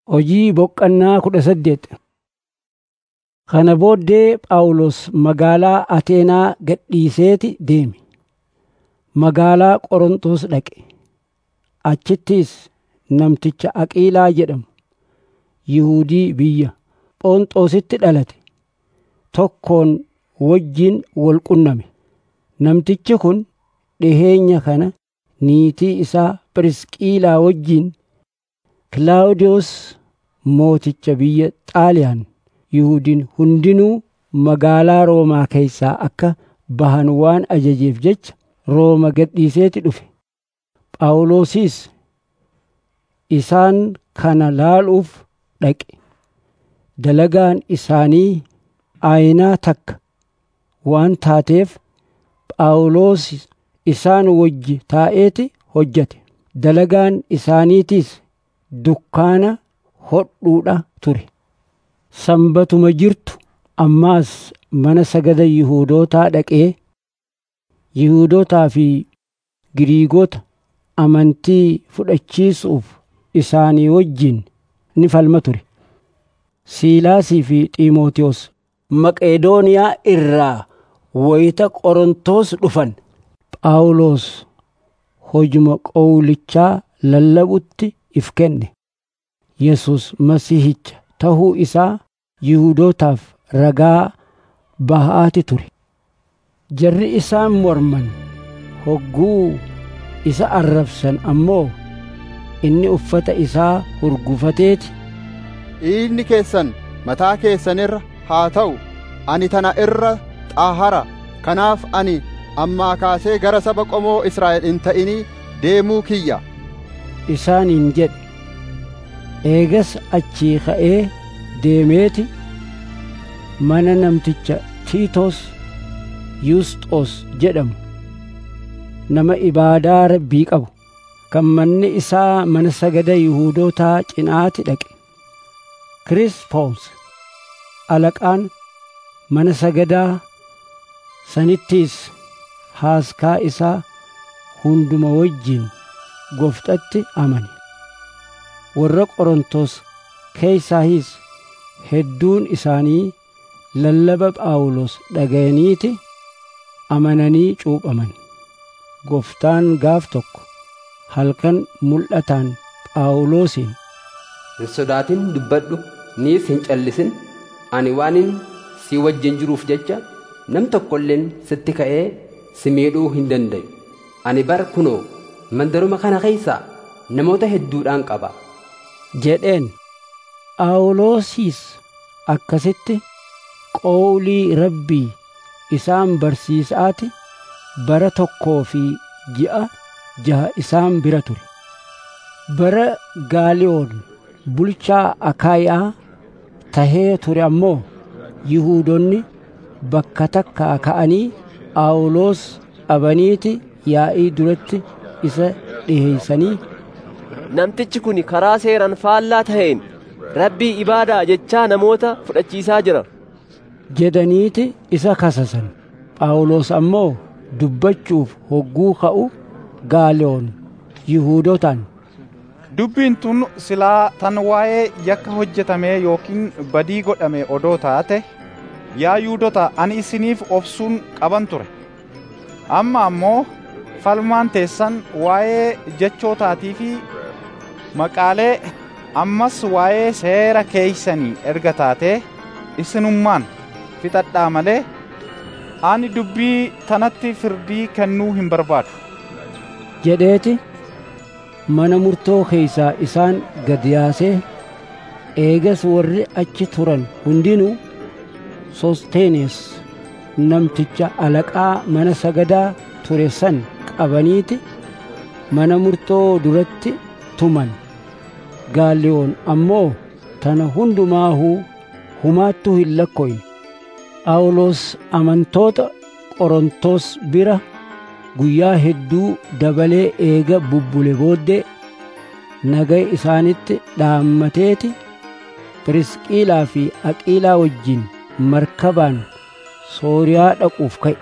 Hojii boqqannaa kudha saddeet. Kana booddee Phaawulos magaalaa Ateenaa gadhiiseeti deeme. Magaalaa Qorontos dhaqe. Achittis namticha Aqiilaa jedhamu Yihuudii biyya Phonxoositti dhalate tokkoon wajjin wal qunname. Namtichi kun dhiheenya kana niitii isaa Phirisqilaa wajjin Kilaawudiyoos mooticha biyya Xaaliyaan Yihuudiin hundinuu magaalaa Roomaa keessaa akka bahan waan ajajeef jecha Rooma gadhiiseeti dhufe. Phaawulosis isaan kana laaluuf dhaqe. Dalagaan isaanii aayinaa takka waan taateef Phaawulos isaan wajji taa'eeti hojjete. Dalagaan isaaniitiis dukkaana hodhuudha ture. Sanbatuma jirtu ammaas mana sagada Yihuudootaa dhaqee Yihuudootaa fi Giriigota amantii fudhachiisuuf isaanii wajjin ni falma ture. Siilaasii fi Xiimotewos Maqeedooniyaa irraa wayita Qorontos dhufan Phaawulos hojuma qowlichaa lallabutti if kenne. Yesus Masiihicha tahuu isaa Yihuudootaaf ragaa bahaati ture. Jarri isaan morman hogguu isa arrabsan ammoo inni uffata isaa hurgufateeti. Dhiigni keessan mataa keessanirra haa ta'u, ani tana irra xaahara. Kanaaf ani ammaa kaasee gara saba qomoo Israa'el hin ta'inii deemuu kiyya. Isaaniin jedhe. Eegas achii ka'ee deemeeti mana namticha Tiitos Yusxoos jedhamu nama ibaadaa rabbii qabu kan manni isaa mana sagada Yihuudootaa cinaatti dhaqe. Kirispoos alaqaan mana sagadaa sanittiis haaskaa isaa hunduma wajjin goftatti amane. Warra Qorontos keessaahis hedduun isaanii lallaba Phaawulos dhaga'aniiti amananii cuuphaman. Goftaan gaaf tokko halkan mul'ataan Phaawulosiin Hin sodaatin dubbadhu niis hin callisin ani waanin si wajjin jiruuf jecha nam tokkolleen sitti ka'ee si miidhuu hin dandayu. Ani bara kunoo mandaruma kana keessaa namoota hedduudhaan qaba. jedheen Phaawulosis akkasitti qowlii rabbii isaan barsiisaati bara tokkoo fi ji'a jaha isaan bira ture. Bara Gaaliyoon bulchaa Akaayaa tahee ture ammoo Yihuudonni bakka takkaa ka'anii Phaawulos qabaniiti yaa'ii duratti isa dhiheeysanii Namtichi kun karaa seeraan faallaa taheen rabbii ibaadaa jechaa namoota fudhachiisaa jira. jedhaniiti isa kasasan. Phaawulos ammoo dubbachuuf hogguu ka'u Gaaliyoon Yihuudotaan Dubbiin tun silaa tan waa'ee yakka hojjetamee yookiin badii godhame odoo taate yaa Yihuudota ani isiniif obsuun qaban ture. Amma ammoo falmaan teessan waa'ee jechootaatii fi maqaalee ammas waa'ee seera keeysanii erga taatee isinummaan fixadhaa malee ani dubbii tanatti firdii kennuu hin barbaadu. jedheeti mana murtoo keeysaa isaan gad yaasee eegas warri achi turan hundinuu Sosteenes namticha alaqaa mana sagadaa ture san qabaniiti mana murtoo duratti tuman. Gaaliyoon ammoo tana hundumaahuu humaattuu hin lakkoyne. Phaawulos amantoota Qorontos bira guyyaa hedduu dabalee eega bubbule booddee nagaya isaanitti dhaammateeti Pirisqilaa fi Aqiilaa wajjin markabaan Sooriyaa dhaquuf ka'e.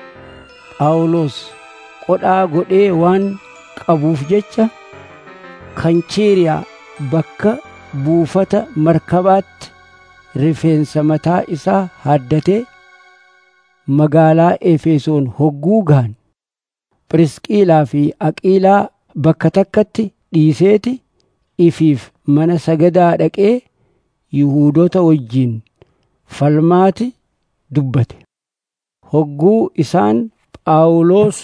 Phaawulos qodhaa godhee waan qabuuf jecha Kanchiiriyaa bakka buufata markabaatti rifeensa mataa isaa haaddatee magaalaa Efesoon hogguu gahan Phirisqiilaa fi Aqiilaa bakka takkatti dhiiseeti ifiif mana sagadaa dhaqee Yihuudota wajjin falmaati dubbate. Hogguu isaan Phaawulos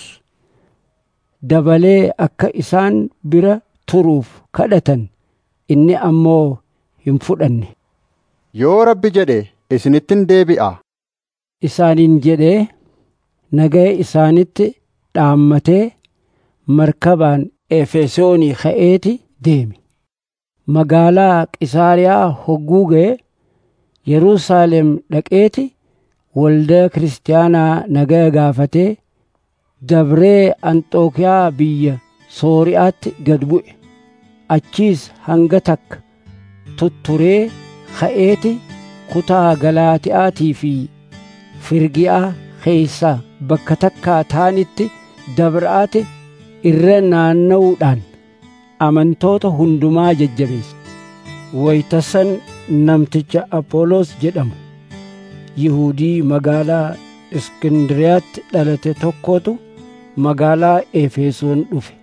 dabalee akka isaan bira turuuf kadhatan inni ammoo hin fudhanne. Yoo rabbi jedhe isinittin deebi'a. Isaaniin jedhee nagaya isaanitti dhaammatee markabaan Efesoonii ka'eeti deeme. Magaalaa Qisaariyaa hogguu ga'e Yerusaalem dhaqeeti waldaa kiristaanaa nagaya gaafatee dabree Anxookiyaa biyya Sooriyaatti gad bu'e. Achiis hanga takka tutturee ka'eeti kutaa Galaatiyaatii fi Firgiyaa keessaa bakka takkaa taanitti dabra'ate irra naanna'uudhaan amantoota hundumaa jajjabeesse. Waytasan namticha Apoloos jedhamu Yihudii magaalaa Iskindiriyaatti dhalate tokkotu magaalaa Efesoon dhufe.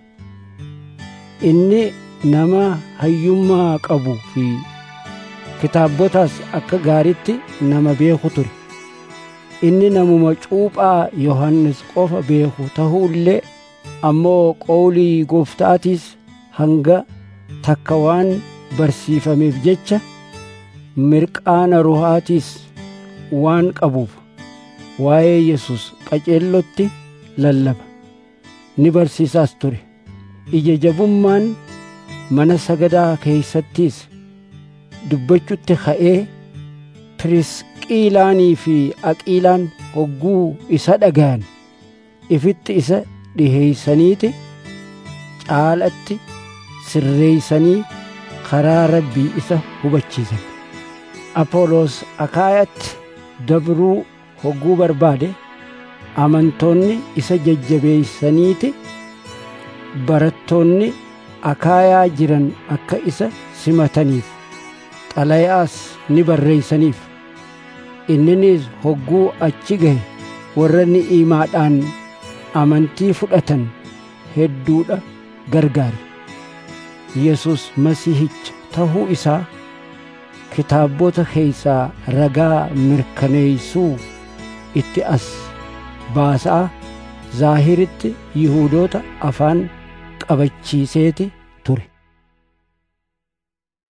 Inni nama hayyummaa qabu fi kitaabotaas akka gaaritti nama beeku ture. Inni namuma cuuphaa Yohannis qofa beeku ta'uullee ammoo qowlii gooftaatiis hanga takka waan barsiifameef jecha mirqaana ruhaatiis waan qabuuf waa'ee Yesus qaceellotti lallaba ni barsiisaas ture. Ija jabummaan mana sagadaa keeysattiis dubbachutti ka'ee Pirisqiilaanii fi Aqiilaan hogguu isa dhagayan ifitti isa dhiheeysaniiti caalatti sirreeysanii karaa rabbii isa hubachiisan. Apoloos Akaayatti dabruu hogguu barbaade amantoonni isa jajjabeeysaniiti barattoonni akaayaa jiran akka isa simataniif xalayaas ni barreeysaniif inninis hogguu achi gahe warra ni'imaadhaan amantii fudhatan hedduudha gargaare yesus masiihicha tahuu isaa kitaabota keeysaa ragaa mirkaneeysuu itti as baasaa zaahiritti yihuudoota afaan qabachiiseeti